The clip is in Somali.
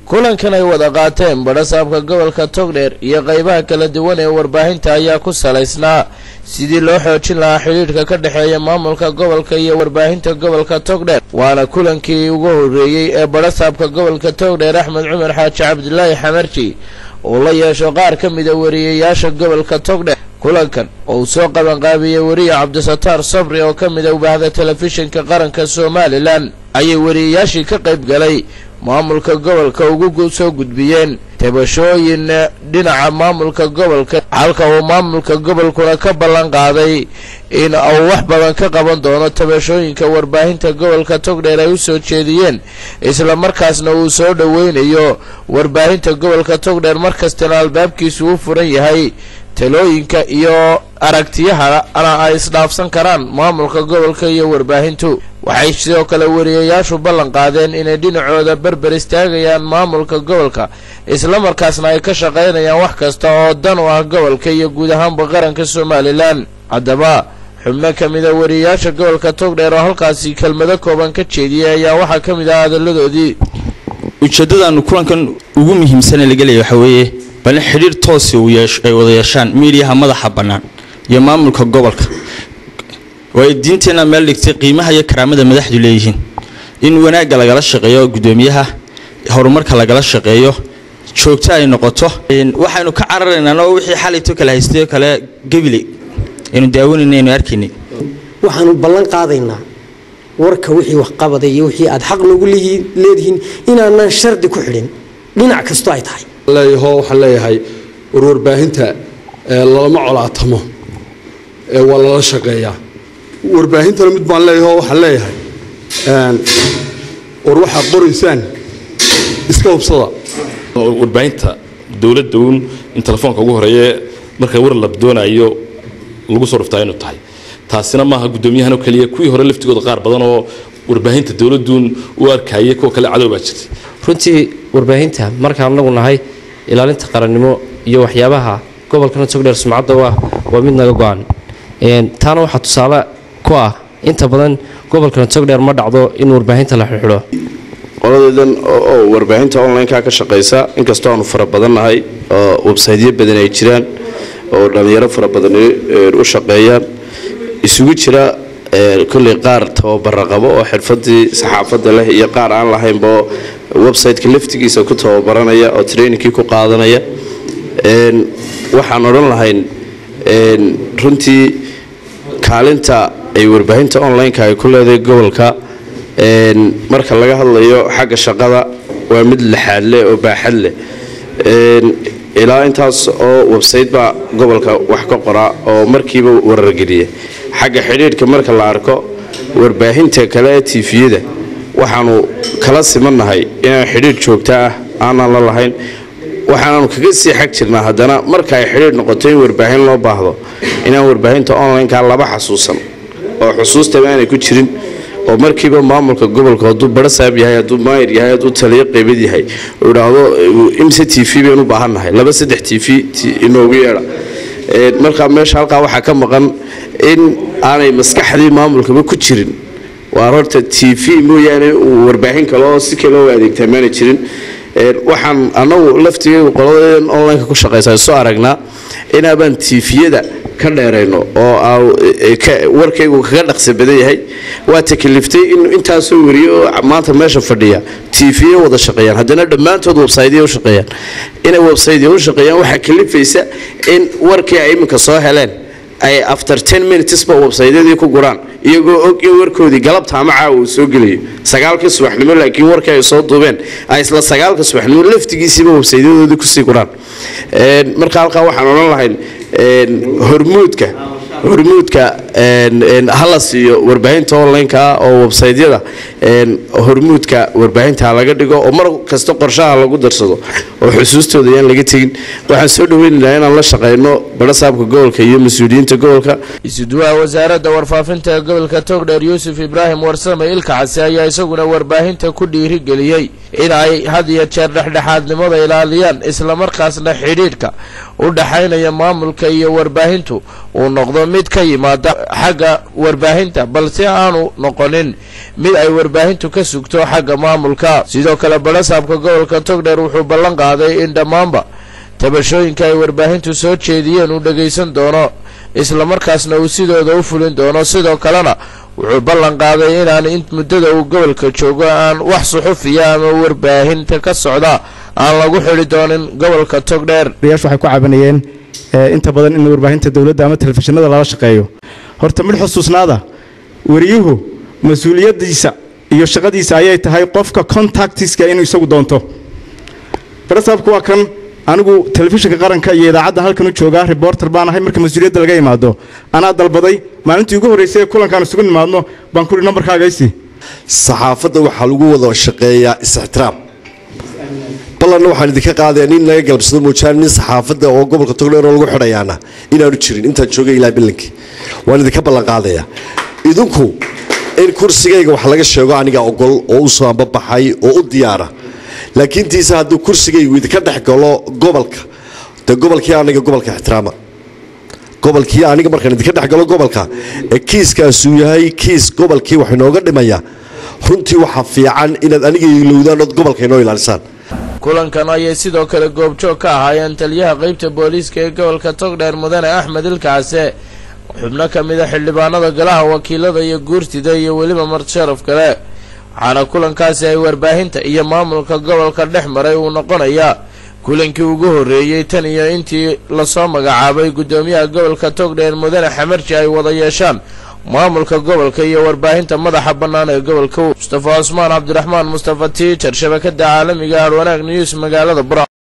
kulankan ay wada qaateen badhasaabka gobolka togdheer iyo qaybaha kala duwan ee warbaahinta ayaa ku salaysnaa sidii loo xoojin lahaa xidhiidhka ka dhexeeya maamulka gobolka iyo warbaahinta gobolka togdheer waana kulankii ugu horreeyey ee badhasaabka gobolka togdheer axmed cumar xaaji cabdilaahi xamarji uu la yeesho qaar ka mida wariyayaasha gobolka togdheer kulankan oo uu soo qabanqaabiyey weriye cabdisataar sabri oo ka mida ubahda telefishinka qaranka somalilan ayay wariyayaashii ka qayb galay maamulka gobolka ugu soo gudbiyeen tabashooyin dhinaca maamulka gobolka halka uu maamulka gobolkuna ka ballan qaaday in uu wax badan ka qaban doono tabashooyinka warbaahinta gobolka togdheer ay u soo jeediyeen isla markaasna uu soo dhoweynayo warbaahinta gobolka togdheer markastana albaabkiisu u furan yahay talooyinka iyo aragtiyahana ay isdhaafsan karaan maamulka gobolka iyo warbaahintu waxay sidoo kale wariyayaashu ballan qaadeen inay dhinacooda berber istaagayaan maamulka gobolka islamarkaasna ay ka shaqaynayaan wax kasta oo dan u ah gobolka iyo guud ahaanba qaranka somalilan haddaba xubno ka mida wariyayaasha gobolka togdheer oo halkaasi kelmado kooban ka jeediyay ayaa waxaa ka mid ah hadalladoodii ujeeddadaanu kulankan ugu muhiimsane laga leeya waxaa weeye bal in xidhiir toosi ay wada yeeshaan miidiyaha madaxa bannaan iyo maamulka gobolka waaay diinteenna meel dhigtay qiimaha iyo karaamada madaxdu leeyihiin in wanaagga lagala shaqeeyo guddoomiyaha horumarka lagala shaqeeyo joogto ay noqoto waxaynu ka cararaynaa oo wixii xalayto kale haystay oo kale gebile aynu daawanayna aynu arkaynay waxaanu ballan qaadaynaa warka wixii waxqabada iyo wixii aad xaq nagu leedihiin inaanan shardi ku xidhin dhinac kastoo ay tahay leeyaho waxaan leeyahay war warbaahinta lalama colaatamo waa lala shaqeeyaa warbaahintana mid baan leeyaho waxaan leeyahay war waxaad qoraysaan iska hubsada warbaahinta dowladda uun in telefoonka ugu horeeye marka war la doonayo lagu soo dhuftaa inu tahay taasina maaha guddoomiyahan oo keliya kuwii hore laftigooda qaar badan oo warbaahinta dowladduun u arkayay kuwa kale cadow baa jirtay runtii warbaahinta markaan anagu nahay ilaalinta qarannimo iyo waxyaabaha gobolkana togdheer sumcadda u ah waa mid naga go-an taana waxaa tusaale ku ah inta badan gobolkana togdheer ma dhacdo in warbaahinta la xidxidho qoladeedan oo warbaahinta online-ka ka shaqaysa inkastoo aanu fara badannahay oo websaytyo badan ay jiraan oo dhallinyaro fara badan u shaqeeyaan isugu jira kolley qaar tababara qabo oo xirfadii saxaafadda leh iyo qaar aan lahaynba websiteka laftigiisa ku tababaranaya oo trainingkii ku qaadanaya waxaan odhan lahayn runtii kaalinta ay warbaahinta online-ka ay ku leedahay gobolka marka laga hadlayo xagga shaqada waa mid laxaad leh oo baaxad leh ilaa intaas oo websayte baa gobolka wax ka qoraa oo markiiba warargeliya xagga xidhiidhka marka la arko warbaahinta kale ee tiifiyada waxaanu kala simannahay inaan xidhiidh joogto ah aanan la lahayn waxaanaanu kaga sii xag jirnaa haddana marka ay xidhiidh noqoto in warbaahin loo baahdo inaan warbaahinta online-ka laba xasuusan oo xusuustaba aanay ku jirin oo markiiba maamulka gobolka hadduu barasaab yahay hadduu maayir yahay hadduu taliyo qaybad yahay uu idhaahdo imse t v baynu u baahannahay laba saddex t v inoogu yeedha markaa meesha halkaa waxaa ka maqan in aanay maskaxdii maamulkaba ku jirin waa horta t v mooyaane uu warbaahin kale oo si kale oo adeegtaa maana jirin waxaan anagu laftigeedu qoladeedan online-ka ku shaqaysa soo aragnaa inaabaan tiifiyada ka dheerayno oo warkaygu kaga dhaqsi badan yahay waa takaliftay in intaasoo wariye oo maanta meesha fadhiya tiifiye wada shaqeeyaan haddana dhammaantood websaytya u shaqeeyaan inay websaytya u shaqeeyaan waxaa kalifaysa in warkii ay iminka soo heleen ay after ten minutesba websaytyadii ku guraan iyagoo og in warkoodii galabta ama caawa uu soo gelayo sagaalkii subaxnimo laakiin warkii ay soo duubeen ay isla sagaalka subaxnimo laftigiisiiba websaytyadoodii kusii guraan marka halkaa waxaan odhan lahayn hormuudka hormuudka hala siiyo warbaahinta online-ka oo websaytyada hormuudka warbaahinta laga dhigo oo mar kasta qorshaha lagu darsado oo xusuustooda yaan laga tegin waxaan soo dhaweynaynaa inaan la shaqayno barasaabka gobolka iyo mas-uuliyiinta gobolka isuduwaha wasaaradda warfaafinta ee gobolka togdheer yuusuf ibraahim warsame ilka case ayaa isaguna warbaahinta ku dhiirigeliyey in ay had iyo jeer dhexdhexaadnimada ilaaliyaan islamarkaasna xidhiidhka u dhaxaynaya maamulka iyo warbaahintu uu noqdo mid ka yimaada xagga warbaahinta balse aanu noqonin mid ay warbaahintu ka sugto xagga maamulka sidoo kale barasaabka gobolka togdheer wuxuu ballan qaaday in dhammaanba tabashooyinka ay warbaahintu soo jeediyeen uu dhagaysan doono islamarkaasna uu sidooda u fulin doono sidoo kalena wuxuu ballan qaaday inaan in muddada uu gobolka joogo aan wax suxufiya ama warbaahinta ka socda aan lagu xidhi doonin gobolka togdheer odayaashu waxay ku cabanayeen inta badan in warbaahinta dowladda ama telefishinada lala shaqeeyo horta mid xusuusnaada wariyuhu mas-uuliyaddiisa iyo shaqadiisa ayay tahay qofka contactiska inuu isagu doonto barasaabku waa kan anigu telefishinka qaranka iyo idaacadda halkan u joogaa reporter baan ahay marka mas-uuliyadda laga imaado anaa dalbaday maalintii ugu horraysay ee kulankaan isugu nimaadno baan kuri nambarkaagaysi saxaafadda waxaa lagu wada shaqeeyaa is-ixtiraam ballanna waxaan idinka qaadaya nin laga galabsado muujaan nin saxaafadda oo gobolka togdheer oo lagu xidhayaana inaanu jirin intaan joogay ilaa bilankii waan idinka ballan qaadaya idinku in kursigayga wax laga sheego aniga ogol oo u soo ambabaxay oo u diyaara laakiin tiise hadduu kursigaygu idinka dhex galo gobolka dee gobolkii aniga gobolka ixtiraama gobolkii aniga markaan idinka dhex galo gobolka ee kiiskaasuu yahay kiis gobolkii wax inooga dhimaya runtii waxaa fiican inaad aniga ilowdaan ood gobolka inoo ilaalisaan kulankan ayay sidoo kale goobjoog ka ahaayeen taliyaha qeybta booliiska ee gobolka togdheer mudane axmed ilkaase xubno ka mid a xildhibaanada golaha wakiilada iyo guurtida iyo weliba martisharaf kale waxaana kulankaasi ay warbaahinta iyo maamulka gobolka dhex maray uu noqonayaa kulankii ugu horreeyey tan iyo intii lasoo magacaabay guddoomiyaha gobolka togdheer mudane xamarji ay wada yeeshaan maamulka gobolka iyo warbaahinta madaxa bannaan ee gobolka mustafa cusmaan cabdiraxmaan mustafa tiijar shabakada caalamiga harwanaag news magaalada bura